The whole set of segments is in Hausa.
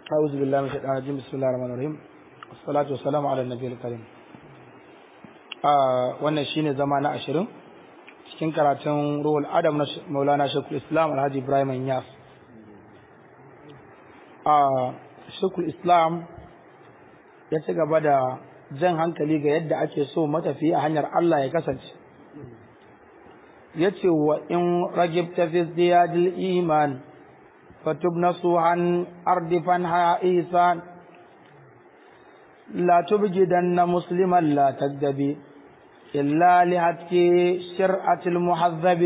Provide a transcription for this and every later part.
أعوذ بالله من الشيطان الرجيم بسم الله الرحمن الرحيم والصلاة والسلام على النبي الكريم wannan shine zama na ashirin cikin karatun ruhul adam na maulana shekul islam alhaji ibrahim yas shekul islam ya ci gaba da jan hankali ga yadda ake so matafi a hanyar allah ya kasance ya ce wa in ragibta fi ziyadil iman fatub nasuhan ardifan ha'isan لا تبجدن مسلما لا تكذبي إلا لهتك شرعة المحذب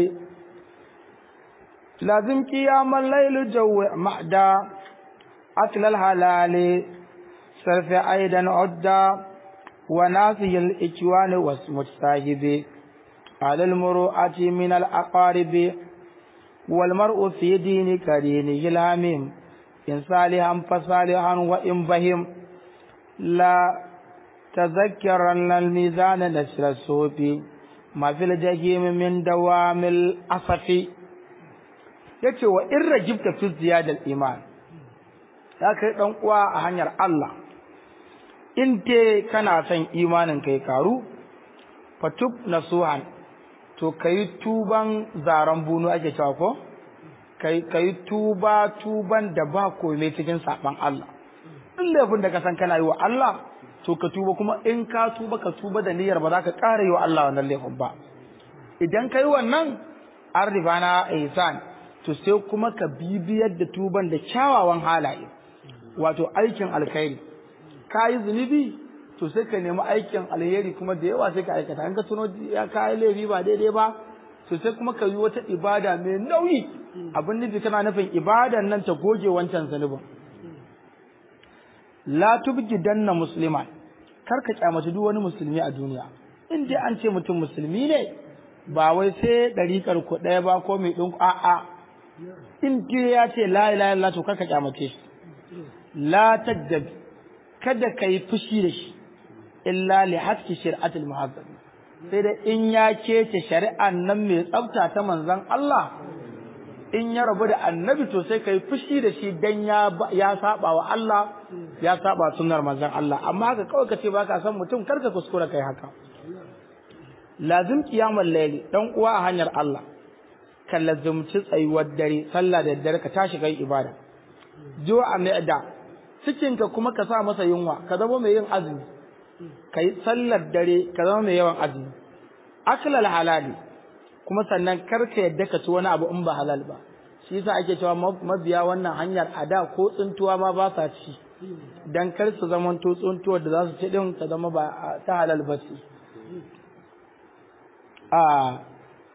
لازم قيام الليل جو محدا أكل الحلال صرف أيضا عدا وناسي الإكوان واسم الساهب على المروءة من الأقارب والمرء في دين كرينه الهميم إن صالحا فصالحا وإن بهم لا تذكرن الميزان نشر الصوف ما في الجحيم من دوام الأسف yace wa in rajibta fi ziyadal iman ya kai dan uwa a hanyar Allah in te kana son imanin kai karu fatub nasuhan to kai tuban zaran bunu ake cewa ko kai kai tuba tuban da ba komai cikin saban Allah duk laifin da ka san kana yi wa Allah to ka tuba kuma in ka tuba ka tuba da niyyar ba za ka ƙara yi wa Allah wannan laifin ba idan ka yi wannan an riba na ihsan to sai kuma ka bibiyar da tuban da kyawawan halaye wato aikin alkhairi ka yi zunubi to sai ka nemi aikin alheri kuma da yawa sai ka aikata in ka tuno ya kayi laifi ba daidai ba to sai kuma ka yi wata ibada mai nauyi abin nufi kana nufin ibadan nan ta goge wancan zunubin la tubgidanna musliman kar ka kyamaci duk wani musulmi a duniya in dai an ce mutum musulmi ne ba wai sai ɗariƙar ku ɗaya ba ko mai ɗin a'a in dai ya ce la ilaha illallah to kar ka kyamace shi la tajjab kada ka yi fushi da shi illa li hakki shari'atul muhazzab sai da in ya kece shari'an nan mai tsafta ta manzon Allah in ya rabu da annabi to sai kai fushi da shi dan ya ya saba wa Allah ya saba sunnar manzon Allah amma haka kawai kace baka san mutum karka kuskura kai haka lazim qiyamul layli dan uwa a hanyar Allah ka lazumci tsayuwar dare sallah da dare ka tashi kai ibada jo a da cikin ka kuma ka sa masa yunwa ka zama mai yin azumi kai sallar dare ka zama mai yawan azumi aklal halali kuma sannan karka yadda ka ci wani abu in ba halal ba shi yasa ake cewa mabiya wannan hanyar a da ko tsuntuwa ma ba sa ci dan kar su zama to tsuntuwa da za su ci din ta zama ba ta halal ba ce a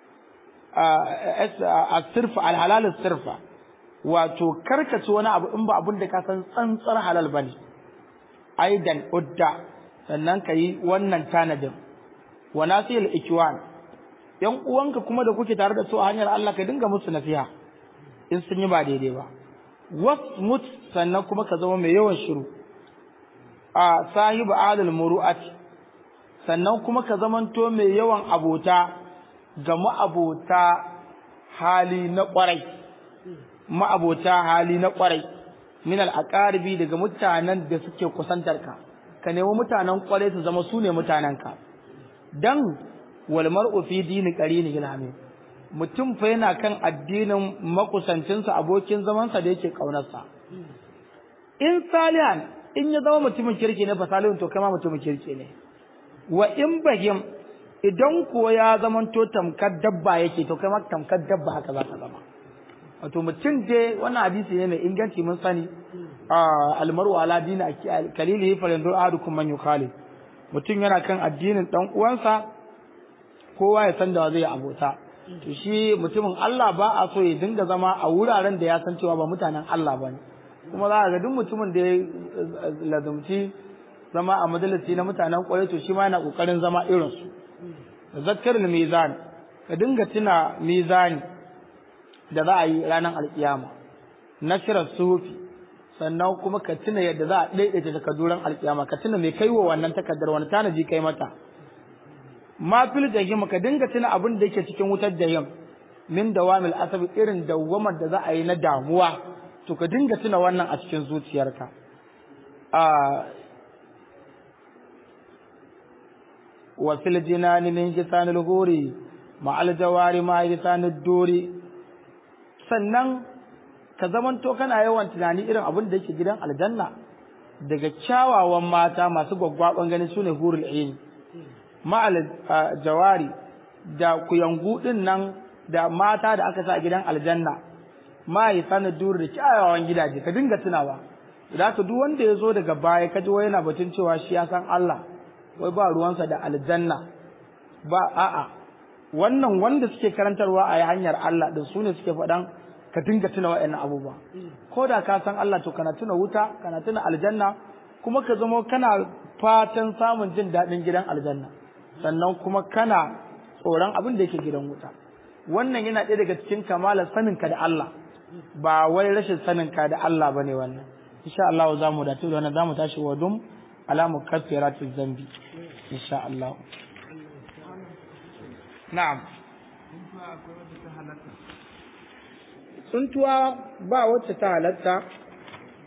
a sirfa alhalal sirfa wato karka ci wani abu in ba abin da ka san tsantsar halal bane aidan udda sannan ka yi wannan tanadin wa nasil ikwan yan uwanka kuma da kuke tare da su a hanyar Allah ka dinga musu nasiha in sun yi ba daidai ba wasmut sannan kuma ka zama mai yawan shiru a sahibu alal muru'at sannan kuma ka zamanto mai yawan abota ga ma'abota hali na kwarai ma'abota hali na kwarai min al aqaribi daga mutanen da suke kusantar ka ka nemi mutanen kwarai su zama su ne mutanenka dan wal mar'u fi dini qarini ilhamin mutum fa yana kan addinin makusancinsa abokin zamansa da yake kaunarsa in salihan in ya zama mutumin kirki ne fa salihun to kai ma mutumin kirki ne wa in bahim idan ko ya zama to tamkar dabba yake to kai ma tamkar dabba haka za ka zama wato mutum dai wannan hadisi ne mai inganci mun sani almaru ala dini kalilihi falandur ahadukum man yukhalif mutum yana kan addinin dan uwansa kowa ya san da zai abota to shi mutumin Allah ba a so ya dinga zama a wuraren da ya san cewa ba mutanen Allah ba ne kuma za ga duk mutumin da ya lazumci zama a majalisi na mutanen kwarai to shi ma yana kokarin zama irin su zakkar mizan ka dinga tuna mizani da za a yi ranar alkiyama nashrar sufi sannan kuma ka tuna yadda za a daidaita takarduran alkiyama ka tuna mai kaiwa wannan takardar wani tanaji kai mata ma fil jahim ka dinga tuna abin da yake cikin wutar jahim min dawamil asabi irin dawamar da za a yi na damuwa to ka dinga tuna wannan a cikin zuciyarka a wa fil jinani min hisanil huri ma al jawari ma hisanid duri sannan ka zamanto kana yawan tunani irin abin da yake gidan aljanna daga kyawawan mata masu gwaggwaban gani sune hurul ain ma al jawari da kuyangu din nan da mata da aka sa a gidan aljanna ma hisanid duri da kyawawan gidaje ka dinga tunawa da ka duk wanda ya zo daga baya kaji wai yana batun cewa shi ya san Allah wai ba ruwansa da aljanna ba a'a wannan wanda suke karantarwa a hanyar Allah din su ne suke faɗan ka dinga tuna wa'annan abubuwa ko da ka san Allah to kana tuna wuta kana tuna aljanna kuma ka zama kana fatan samun jin daɗin gidan aljanna sannan kuma kana tsoron abin da yake gidan wuta wannan yana ɗaya daga cikin kamalar saninka da Allah ba wai rashin saninka da Allah bane wannan insha Allah za mu dace da wannan za mu tashi wa dum ala mukaffiratu zambi insha Allah na'am tsuntuwa ba wacce ta halatta